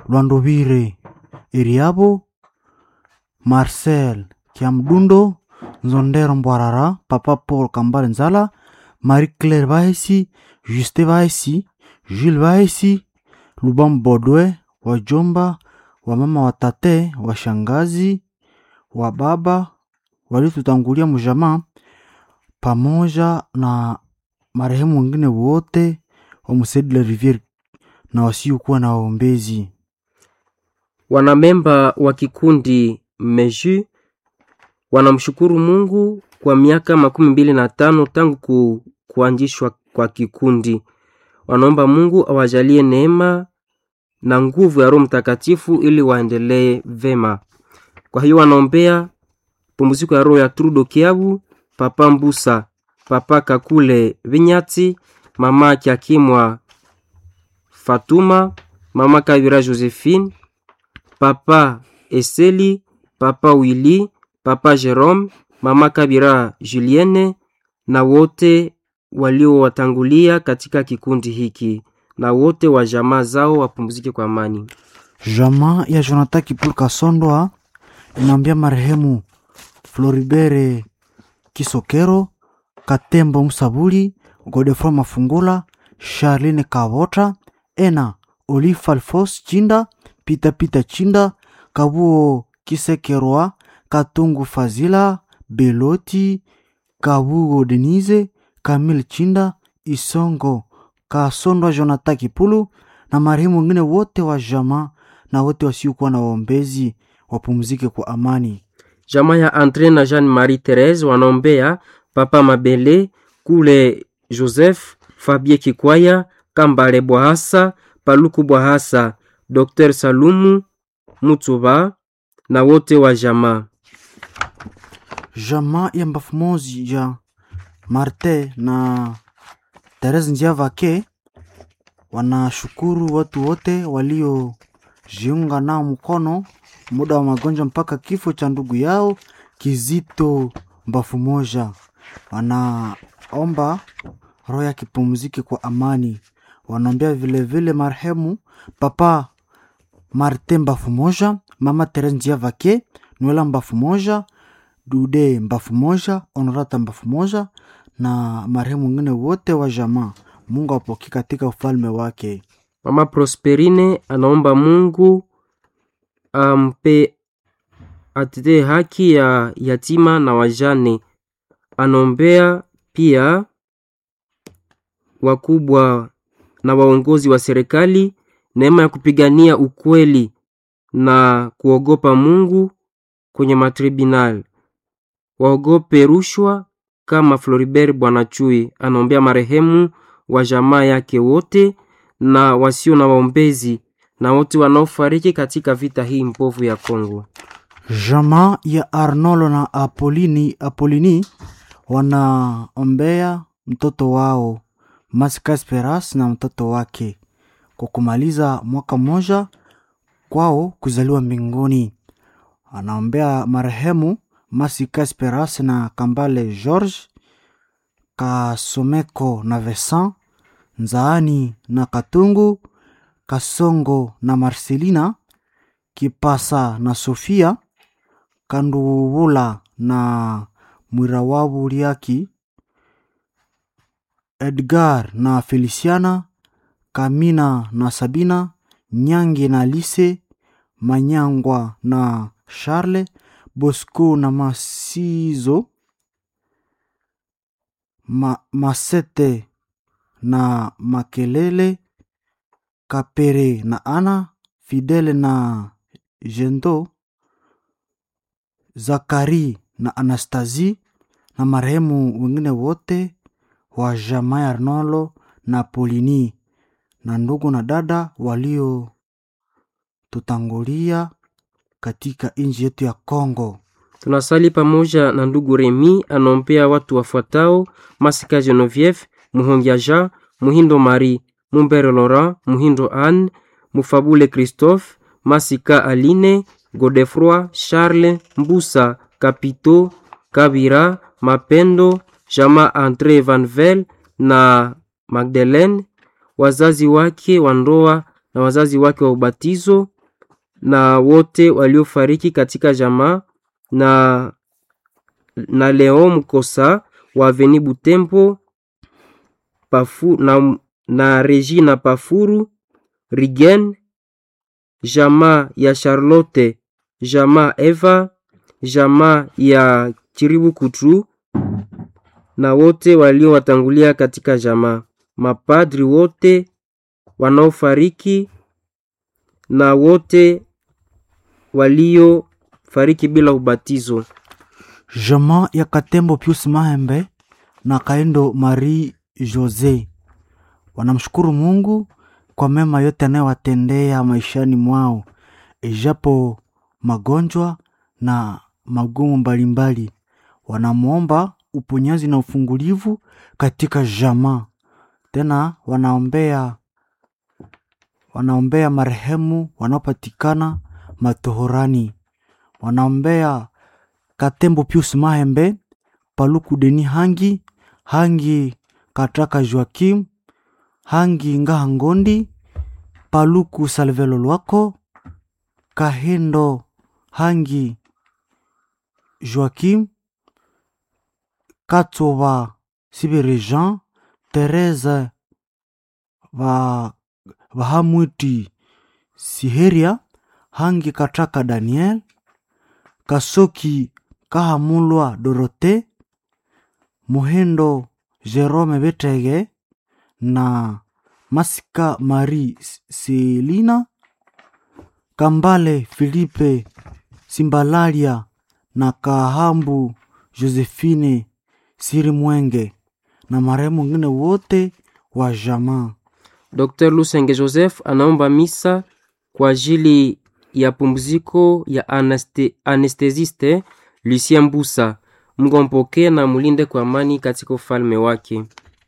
Lwandovire Eriabo, Marcel Kiamdundo, Nzondero Mbwarara, Papa Paul Kambale Nzala, Marie Claire Bahesi, Juste Bahesi, Jules Bahesi, Lubam Bodwe, wajomba, wamama watate, washangazi, wa baba walitutangulia mjamaa pamoja na marehemu wengine wote wa Msedi la Riviere na wasiokuwa na waombezi. Wanamemba wa kikundi Meju wanamshukuru Mungu kwa miaka makumi mbili na tano tangu ku, kuanzishwa kwa kikundi. Wanaomba Mungu awajalie neema na nguvu ya Roho Mtakatifu ili waendelee vema. Kwa hiyo wanaombea pumziko ya roho ya Trudo Kiabu, Papa Mbusa, Papa Kakule Vinyati, Mama Kiakimwa Fatuma, Mama Kavira Josephine, Papa Eseli, Papa Willy, Papa Jerome, Mama Kabira Julienne na wote waliowatangulia katika kikundi hiki na wote wa jamaa zao wapumzike kwa amani. Jamaa ya Jonathan Kipul Kasondwa inaambia marehemu Floribere Kisokero, Katembo Msabuli, Godefroy Mafungula, Charline Kavota, Ena Olive Alfos Chinda, Pita Pita Chinda, Kabuo Kisekerwa, Katungu Fazila, Beloti, Kabugo Denise, Kamil Chinda, Isongo Kasondwa, Jonathan Kipulu na marehemu wengine wote wa jamaa na wote wasiokuwa na waombezi wapumzike kwa amani. Jamaa ya Andre na Jean Marie Therese wanaombea Papa Mabele Kule Joseph Fabie Kikwaya Kambale Bwahasa Paluku Bwahasa Dr Salumu Mutuba na wote wa jamaa. Jamaa ya mbafu mozi ya Marte na Therese Njiavake wanashukuru watu wote waliojiunga nao mkono muda wa magonjwa mpaka kifo cha ndugu yao Kizito mbafu moja. Wanaomba roho yake ipumzike kwa amani. Wanaombea vilevile marehemu Papa Marte mbafu moja, Mama Therese Njiavake, Nwela mbafu moja, Dude mbafu moja, Honorata mbafu moja na marehemu wengine wote wa jamaa. Mungu apokee katika ufalme wake. Mama Prosperine anaomba Mungu ampe atetee haki ya yatima na wajane. Anaombea pia wakubwa na waongozi wa serikali neema ya kupigania ukweli na kuogopa Mungu kwenye matribunal, waogope rushwa kama Floribert Bwanachui. Anaombea marehemu wa jamaa yake wote na wasio na waombezi na wote wanaofariki katika vita hii mbovu ya Kongo. Jamaa ya Arnolo na Apolini, Apolini wanaombea mtoto wao Masika Esperas na mtoto wake kwa kumaliza mwaka mmoja kwao kuzaliwa mbinguni. Anaombea marehemu Masika Esperas na Kambale George Kasomeko na Vesan Nzaani na Katungu Kasongo na Marcelina Kipasa na Sofia Kanduvula na Mwirawabu Liaki Edgar na Feliciana Kamina na Sabina Nyange na Lise Manyangwa na Charle Bosco na Masizo Ma, Masete na Makelele Kapere na Ana Fidele na Jendo Zakari na Anastasi na marehemu wengine wote wa jamaa ya Arnolo na Polini na ndugu na dada walio tutangulia katika nchi yetu ya Kongo. Tunasali pamoja na ndugu Remi anaombea watu wafuatao: Masika Genevieve, Muhongia Jean, Muhindo Marie, Mumbere Laurent, Muhindo Anne, Mufabule Christophe, Masika Aline, Godefroi Charles, Mbusa Kapito, Kabira, Mapendo, Jama Andre Vanvel na Magdalene, wazazi wake wa ndoa na wazazi wake wa ubatizo na wote waliofariki katika jamaa na, na Leo Mkosa wa Aveni Butembo Pafu, na, na Regina Pafuru Rigen, jamaa ya Charlotte, jamaa Eva, jamaa ya Chiribu Kutru na wote waliowatangulia katika jamaa, mapadri wote wanaofariki na wote waliofariki bila ubatizo. Jamaa ya Katembo Pius Mahembe na Kaindo Marie Jose wanamshukuru Mungu kwa mema yote anayowatendea maishani mwao, ijapo magonjwa na magumu mbalimbali. Wanamwomba uponyaji na ufungulivu katika jamaa. Tena wanaombea wanaombea marehemu wanaopatikana matohorani. Wanaombea Katembo Pius Mahembe, Paluku Deni Hangi, Hangi Kataka Joakim, Hangi Ngaha Ngondi, Paluku Salvelo Lwako, Kahendo Hangi Joakim, Katova Sibere Jean, Teresa va Vahamwiti Siheria, Hangi Kataka Daniel, Kasoki Kahamulwa Dorote, Muhendo Jerome Betege na Masika Marie Selina, Kambale Filipe Simbalalia na Kahambu Josephine Sirimwenge na marehemu wengine wote wa jamaa. Dr. Lusenge Joseph anaomba misa kwa ajili ya pumziko ya anaste, anestesiste Lucien Mbusa. Mungu ampokee na mulinde kwa amani katika ufalme wake.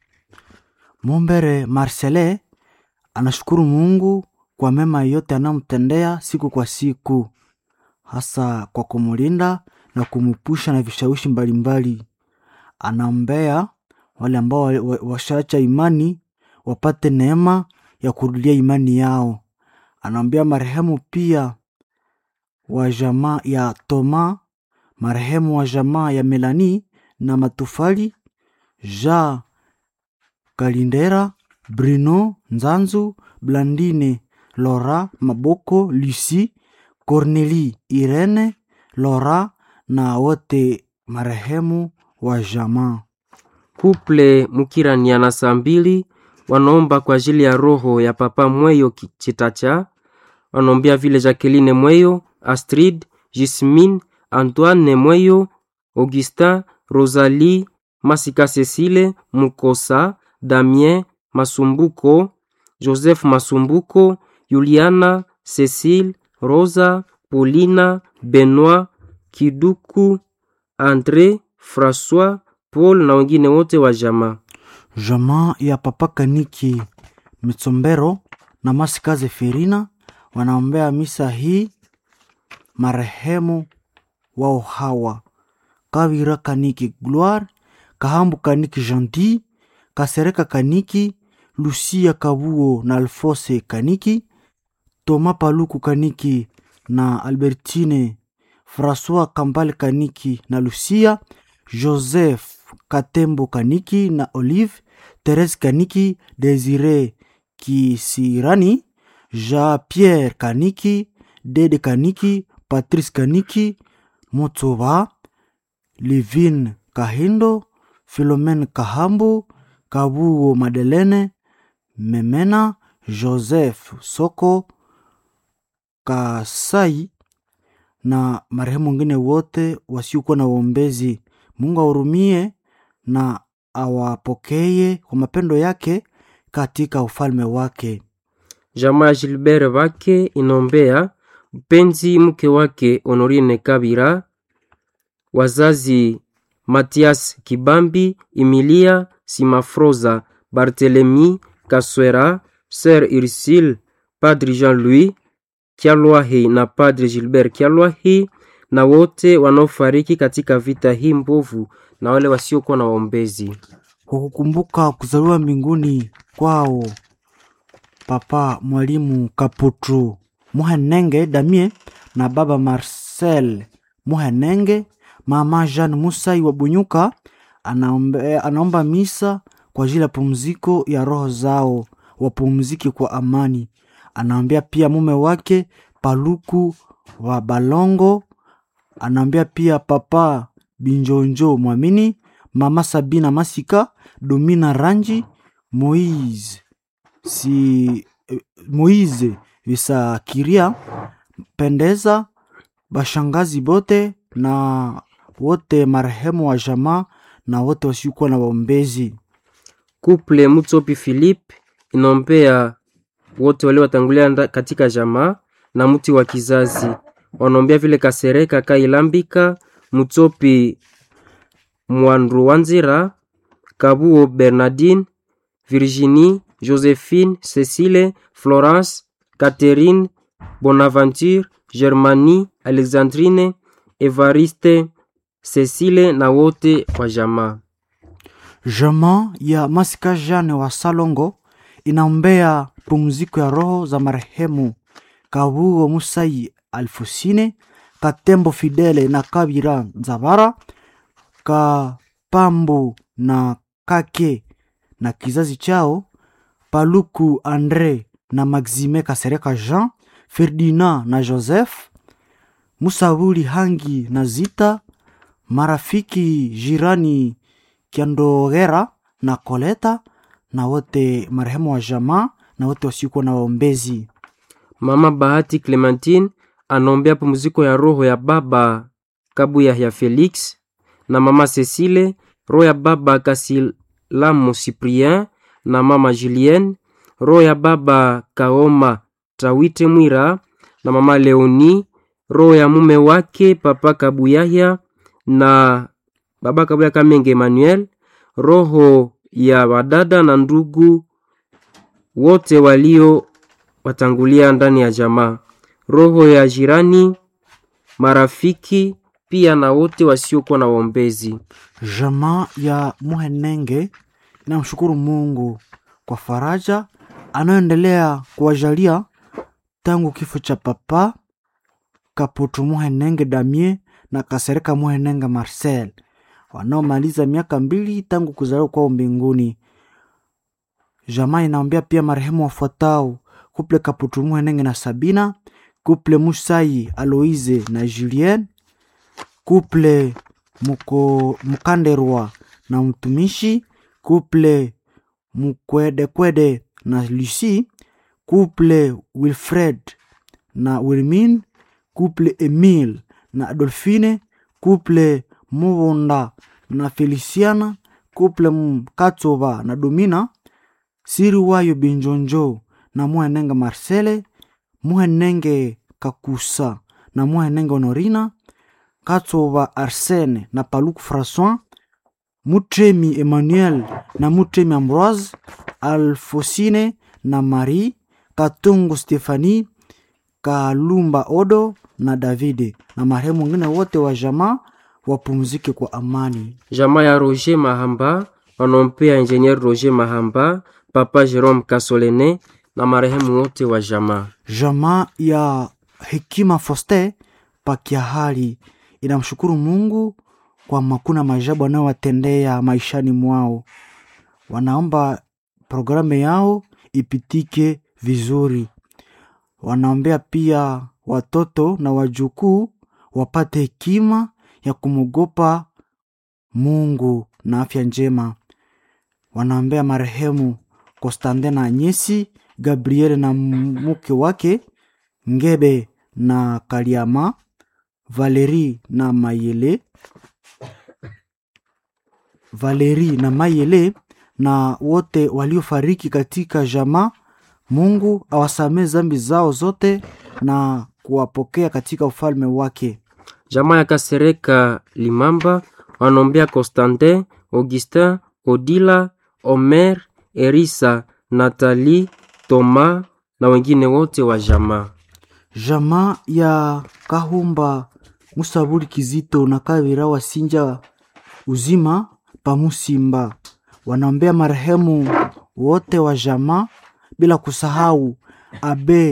Mumbere Marcele anashukuru Mungu kwa mema yote anayomtendea siku kwa siku, hasa kwa kumulinda na kumupusha na vishawishi mbalimbali. Anaombea wale ambao wa- wa- washaacha imani wapate neema ya kurudia imani yao. Anaombea marehemu pia wa jamaa ya Toma, marehemu wa jamaa ya Melani na Matufali, Ja Kalindera, Bruno Nzanzu, Blandine, Laura Maboko, Lucie, Cornelie, Irene, Laura na wote marehemu wa jamaa. Kuple Mukirania na saa mbili wanaomba kwa ajili ya roho ya Papa Mweyo Ki- Chitacha. Wanaombea vile Jacqueline Mweyo, Astrid, Gismine, Antoine Mweyo, Augustin, Rosalie, Masika Cecile, Mukosa, Damien, Masumbuko, Joseph Masumbuko, Juliana, Cecile, Rosa, Paulina, Benoit, Kiduku, Andre, François, Paul na wengine wote wa jamaa. Jamaa ya Papa Kaniki Mitsombero na Masikaze Ferina wanaombea misa hii marehemu wao hawa Kavira Kaniki Gloire, Kahambu Kaniki Gentil, Kasereka Kaniki, Lucia Kabuo na Alfose Kaniki, Toma Paluku Kaniki na Albertine, Francois Kambale Kaniki na Lucia, Joseph Katembo Kaniki na Olive, Therese Kaniki, Desire Kisirani, Jean-Pierre Kaniki, Dede Kaniki, Patrice Kaniki, Motsoba, Livin Kahindo, Philomene Kahambu, Kabuo Madelene, Memena, Joseph Soko, Kasai na marehemu wengine wote wasiokuwa na uombezi. Mungu ahurumie na awapokee kwa mapendo yake katika ufalme wake. Jamaa ya Gilbert wake inaombea mpenzi mke wake Honorine Kabira, wazazi Matias Kibambi, Emilia Simafroza, Barthelemy Kaswera, Sœur Ursule, Padre Jean-Louis Kyalwahi na Padre Gilbert Kyalwahi na wote wanaofariki katika vita hii mbovu na wale wasiokuwa na waombezi. Kwa kukumbuka kuzaliwa mbinguni kwao Papa Mwalimu Kaputu Muhenenge Damie na baba Marcel Muhenenge. Mama Jean Musai wa Bunyuka anaombe, anaomba misa kwa ajili ya pumziko ya roho zao, wapumzike kwa amani. Anaombea pia mume wake Paluku wa Balongo, anaombea pia papa Binjonjo Mwamini, mama Sabina Masika, Domina Ranji, Moise si eh, Moise Visakiria Pendeza, bashangazi bote na wote marehemu wa jamaa na wote wasiokuwa na waombezi. Couple Mutsopi Philippe inaombea wote wale watangulia nda- katika jamaa na mti wa kizazi. Wanaombea vile Kasereka Kailambika, Mutsopi Mwanruwanzira, Kabuo Bernardine, Virginie, Josephine, Cecile, Florence, Catherine, Bonaventure, Germanie, Alexandrine, Evariste, Cecile na wote wa jamaa. Jamaa ya Masika Jane wa Salongo inaombea pumziko ya roho za marehemu Kabuo Musai Alfusine, Katembo Fidele na Kabira Nzabara, Kapambu na Kake na kizazi chao, Paluku Andre na Maxime Kasereka Jean, Ferdinand na Joseph, Musabuli Hangi na Zita, marafiki jirani Kiandogera na Koleta na wote marehemu wa jamaa na wote wasiokuwa na waombezi. Mama Bahati Clementine anaombea pumziko ya roho ya baba Kabuya ya Felix na mama Cecile, roho ya baba Kasilamu Cyprien na mama Julienne, roho ya baba Kaoma Tawite Mwira na mama Leoni, roho ya mume wake papa Kabuyaya na baba Kabuya Kamenge Emmanuel, roho ya wadada na ndugu wote walio watangulia ndani ya jamaa, roho ya jirani, marafiki pia na wote wasiokuwa na waombezi. Jamaa ya Muhenenge inamshukuru Mungu kwa faraja anayoendelea kuwajalia tangu kifo cha papa Kaputu Muhenenge Damie na Kasereka Muhenenge Marcel wanaomaliza miaka mbili tangu kuzaliwa kwao mbinguni. Jamaa inaombea pia marehemu wafuatao: kuple Kaputu Muhenenge na Sabina, kuple Musai Aloise na Julien, kuple Muko, Mukanderwa na mtumishi, kuple Mukwedekwede na Lucy, kuple Wilfred na Wilmin, kuple Emile na Adolfine, kuple Mubonda na Feliciana, kuple Mkatsova na Domina, siri wayo Binjonjo na Muhenenge Marcele, Muhenenge Kakusa na Muhenenge Honorina, Katsova Arsene na Paluku François, Mutremi Emmanuel na Mutremi Ambroise, Alfosine na Marie, Katungu Stefani, Kalumba Odo na Davide na marehemu wengine wote wa jamaa wapumzike kwa amani. Jamaa ya Roger Mahamba wanaompea Engineer Roger Mahamba, Papa Jerome Kasolene na marehemu wote wa jamaa. Jamaa ya Hekima Foste Pakiahali inamshukuru Mungu kwa makuna maajabu anayowatendea maishani mwao. Wanaomba programu yao ipitike vizuri. Wanaombea pia watoto na wajukuu wapate hekima ya kumwogopa Mungu na afya njema. Wanaombea marehemu Konstantin na Anyesi, Gabriel na mke wake Ngebe na Kaliama, Valeri na Mayele, Valeri na Mayele na wote waliofariki katika jamaa. Mungu awasamee zambi zao zote na kuwapokea katika ufalme wake. Jamaa ya Kasereka Limamba wanaombea Constantin, Augustin, Odila, Omer, Erisa, Nathalie, Thomas na wengine wote wa jamaa. Jamaa ya Kahumba Musabuli Kizito na Kavira Wasinja uzima pamusimba wanaombea marehemu wote wa jamaa bila kusahau Abe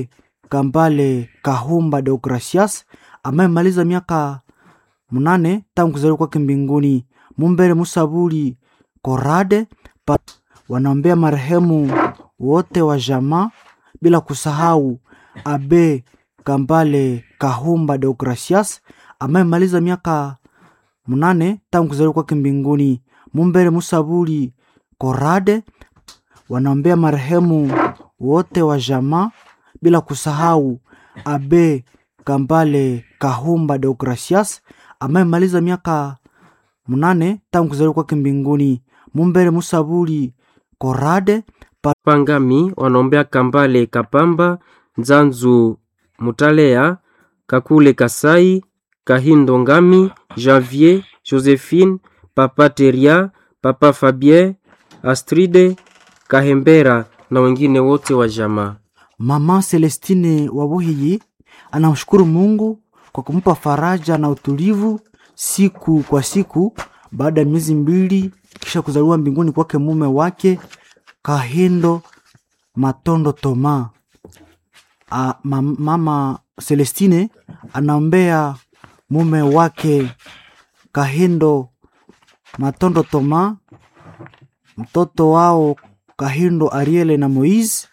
Kambale Kahumba Deogracias amemaliza miaka mnane tangu kuzaliwa kwake mbinguni. Mumbere Musabuli Korade pa wanaombea marehemu wote wa jamaa bila kusahau Abe Kambale Kahumba Deogracias amemaliza miaka mnane tangu kuzaliwa kwake mbinguni. Mumbere Musabuli Korade wanaombea marehemu wote wa jamaa bila kusahau Abe Kambale Kahumba Deogracias amemaliza miaka mnane tangu kuzaliwa kwake mbinguni. Mumbere Musabuli Korade Pangami wanaombea Kambale Kapamba Nzanzu Mutalea Kakule Kasai Kahindo Ngami Janvier Josephine Papa Teria Papa Fabien Astride Kahembera na wengine wote wa jamaa. Mama Celestine Wabuhiyi anamshukuru Mungu kwa kumpa faraja na utulivu siku kwa siku baada ya miezi mbili kisha kuzaliwa mbinguni kwake mume wake Kahindo Matondo Toma. A, ma, mama Celestine anaombea mume wake Kahindo Matondo Toma, mtoto wao Kahindo Ariele na Moise,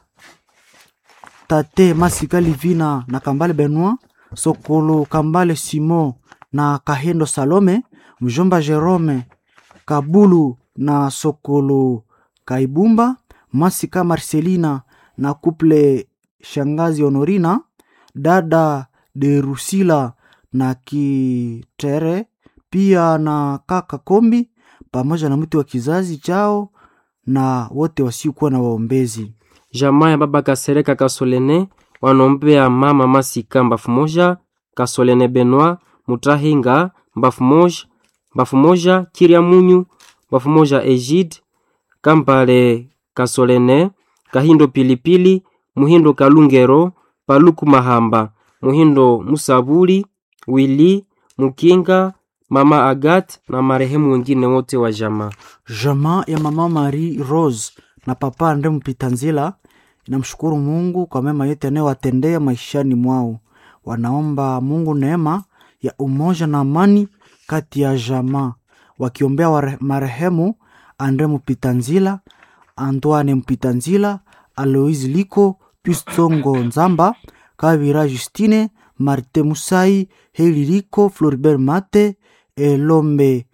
tate Masika Livina na Kambale Benoit, Sokolo Kambale Simon na Kahindo Salome, mjomba Jerome Kabulu na Sokolo Kaibumba, Masika Marcelina na kuple shangazi Honorina, dada de Rusila na Kitere, pia na kaka Kombi pamoja na mtu wa kizazi chao na wote wasiokuwa na waombezi. Jamaa ya baba Kasereka Kasolene wanaombea mama Masika mbafu moja, Kasolene Benoit Mutahinga mbafu moja, mbafu moja Kiria Munyu mbafu moja Egide Kambale Kasolene Kahindo Pilipili Muhindo Kalungero Paluku Mahamba Muhindo Musabuli Wili Mukinga mama Agat na marehemu wengine wote wa jamaa. Jamaa ya mama Marie Rose na papa Andre Mpitanzila inamshukuru Mungu kwa mema yote anayowatendea maishani mwao. Wanaomba Mungu neema ya umoja na amani kati ya jamaa, wakiombea ware- marehemu Andre Mpitanzila, Antoine Mpitanzila, Aloise Liko, Pius Tsongo Nzamba, Kavira Justine, Marte Musai, Heli Liko, Floribert Mate, Elombe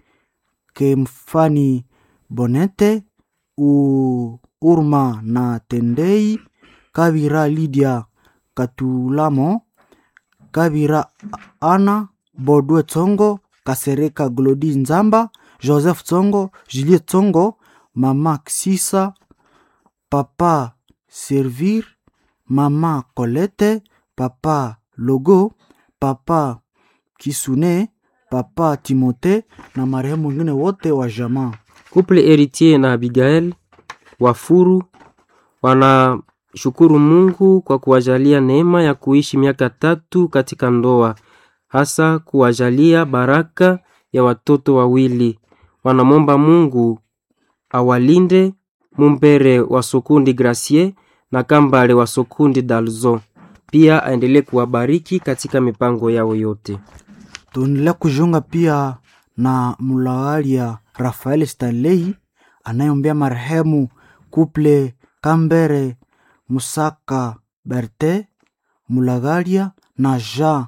Kemfani Bonete, U, Urma na Tendei, Kavira Lydia Katulamo, Kavira Ana, Bodwe Tsongo, Kasereka Glodi Nzamba, Joseph Tsongo, Julie Tsongo, Mama Ksisa, Papa Servir, Mama Colette, Papa Logo, Papa Kisune, Papa Timote na marehemu wengine wote wa jamaa. Couple Heritier na Abigail Wafuru wanashukuru Mungu kwa kuwajalia neema ya kuishi miaka tatu katika ndoa, hasa kuwajalia baraka ya watoto wawili. Wanamwomba Mungu awalinde Mumbere wa Sokundi Gracier na Kambale wa Sokundi Dalzo, pia aendelee kuwabariki katika mipango yao yote. Tuendelea kujiunga pia na mulawalia Rafael Stanley anayeombea marehemu Kuple Kambere Musaka Berte Mulagalia na Jean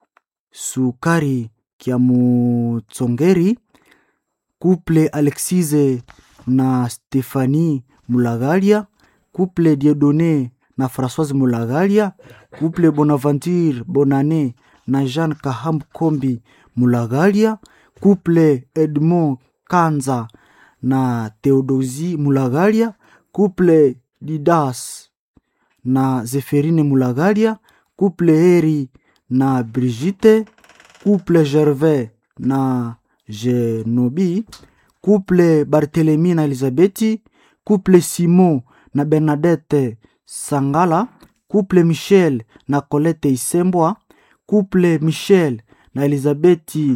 Sukari Kiamutsongeri, Kuple Alexise na Stefani Mulagalia, Kuple Diedone na Françoise Mulagalia, Kuple Bonaventure Bonane na Jean Kaham Kombi Mulagalia, Kuple Edmond Kanza na Theodosi Mulagalia, Kuple Didas na Zeferine Mulagalia, Kuple Heri na Brigitte, Kuple Gervais na Genobi, Kuple Barthelemy na Elizabeti, Kuple Simon na Bernadette Sangala, Kuple Michel na Colette Isembwa, Kuple Michel na Elizabeti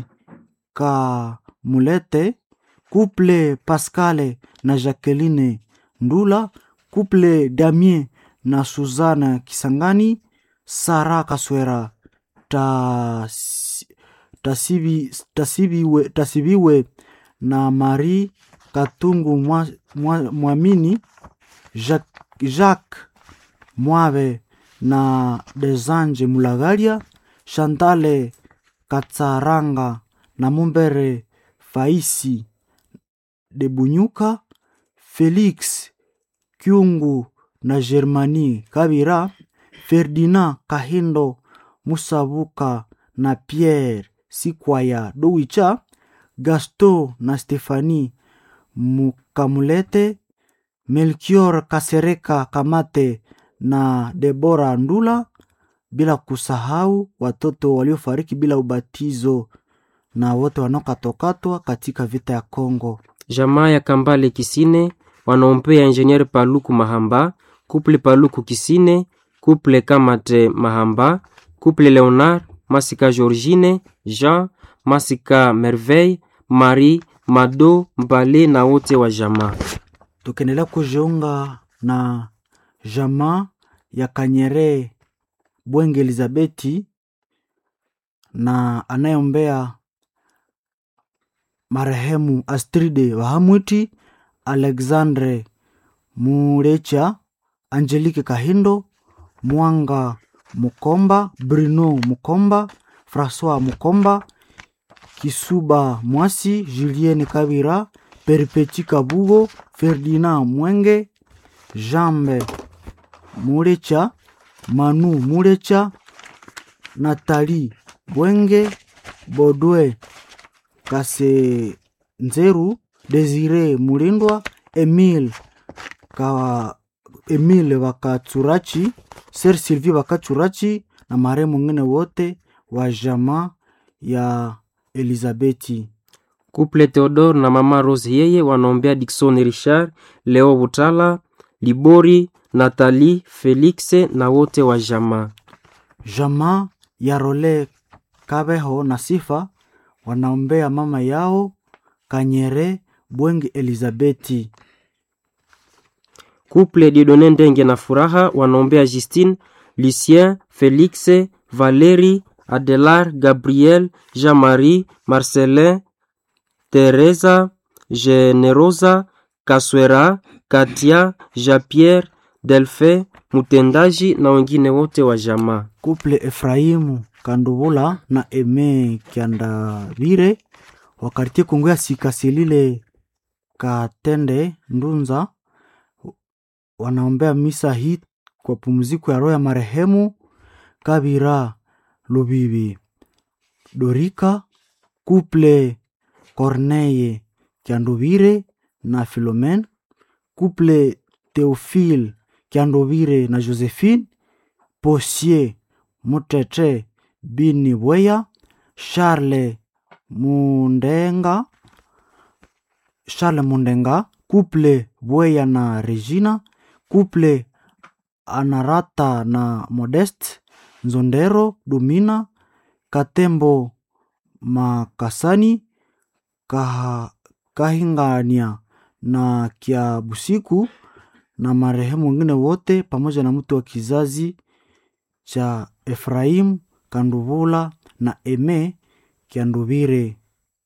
Kamulete, Kuple Pascale na Jacqueline Ndula, Kuple Damien na Suzana Kisangani, Sara Kaswera Tasi- Tasibi, Tasibiwe, Tasibiwe na Marie Katungu Mwa- Mwa- Mwamini Jacques, Jacques Mwabe na Desange Mulagaria Chantale Katsaranga na Mumbere Faisi de Bunyuka Felix Kyungu na Germani Kabira Ferdinand Kahindo Musabuka na Pierre Sikwaya Dowicha Gaston na Stefani Mukamulete Melchior Kasereka Kamate na Debora Ndula, bila kusahau watoto waliofariki bila ubatizo na wote wanaokatwakatwa katika vita ya Kongo. jamaa ya Kambale Kisine wanaombea Ingenier Paluku Mahamba, Couple Paluku Kisine, Couple Kamate Mahamba, Couple Leonard Masika Georgine, Jean Masika Merveille, Marie Mado Mbale na wote wa jamaa. Tukiendelea kujiunga na jamaa ya Kanyere Bwenge Elizabeti na anayeombea marehemu Astride Wahamwiti, Alexandre Murecha, Angelique Kahindo, Mwanga Mukomba, Bruno Mukomba, Francois Mukomba, Kisuba Mwasi, Julienne Kabira, Perpeti Kabugo, Ferdinand Mwenge, Jambe Murecha, Manu Murecha, Nathalie Bwenge, Bodwe Kasenzeru, Desire Mulindwa, Emile Ka Emile Wakachurachi, Ser Sylvie Wakachurachi na marehemu mwingine wote wa jamaa ya Elizabeti. Couple Theodore na mama Rose yeye wanaombea Dickson Richard, Leo Butala, Libori, Nathalie, Felix na wote wa jamaa. Jamaa ya Role Kabeho na Sifa wanaombea mama yao Kanyere Bwenge Elizabeti. Couple Dieudonne Ndenge na Furaha wanaombea Justine, Lucien, Felix, Valérie, Adelar, Gabriel, Jean-Marie, Marcelin, Teresa, Generosa, Kaswera, Katia, Jean-Pierre, Delphin, Mutendaji na wengine wote wa jamaa. Kuple Efraimu Kandubula na Eme Kiandavire wa kartie Kongo ya Sikasilile Katende Ndunza wanaombea misa hii kwa pumziko ya roho ya marehemu Kabira Lubibi Dorika Kuple Corneye Kiandovire na Philomen Kuple Theophile Kiandovire na Josephine Posier Mutete Bini Bweya Charles Mundenga Charles Mundenga Kuple Bweya na Regina Kuple Anarata na Modeste Nzondero Dumina Katembo Makasani Kaha, Kahingania na Kia Busiku na marehemu wengine wote pamoja na mtu wa kizazi cha Efraim Kanduvula na Eme Kianduvire.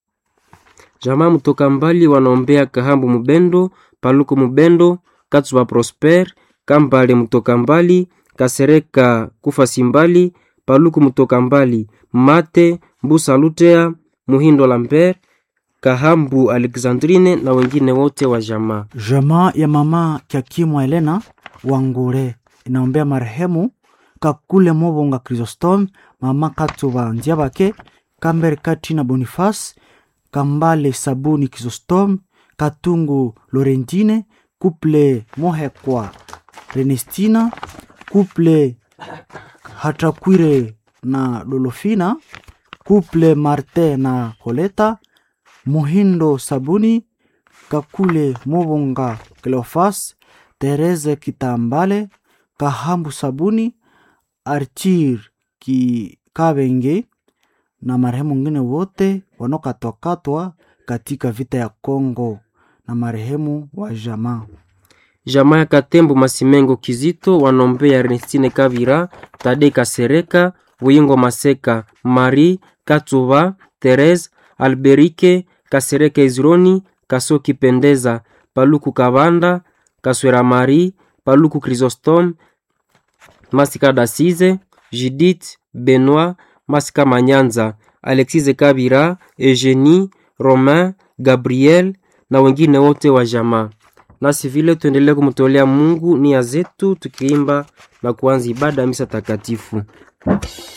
Jamaa mtoka mbali wanaombea Kahambu Mubendo, Paluku Mubendo, Katsuba Prosper, Kambale mtoka mbali, Kasereka Kufa Simbali, Paluku mtoka mbali, Mate Mbusa Lutea, Muhindo Lambert, Kahambu Alexandrine na wengine wote wa jamaa. Jamaa ya mama Kyakimwa Elena Wangure inaombea marehemu Kakule Mobonga Chrysostom, mama Katuba Nziabake, Kambere Katina Boniface, Kambale Sabuni Chrysostom, Katungu Lorentine, Kuple Mohekwa Renestina, Kuple Hatakwire na Dolofina, Kuple Marte na Koleta, Muhindo Sabuni, Kakule Mobonga Cleofas, Tereze Kitambale, Kahambu Sabuni, Archir Kikabenge na marehemu wengine wote wanaokatwakatwa katika vita ya Kongo na marehemu wa jamaa. jamaa ya Katembo Masimengo Kizito wanombea Ernestine Kavira, Tade Kasereka, Buyingo Maseka, Marie Katuba, Therese Alberike, Kasereka Izroni, Kasoki Pendeza, Paluku Kabanda, Kaswera Marie, Paluku Chrysostome, Masika Dasize, Judith Benoit, Masika Manyanza, Alexise Kabira, Eugenie, Romain, Gabriel na wengine wote wa jamaa. Nasi vile tuendelee kumtolea Mungu nia zetu tukiimba na kuanza ibada ya misa takatifu.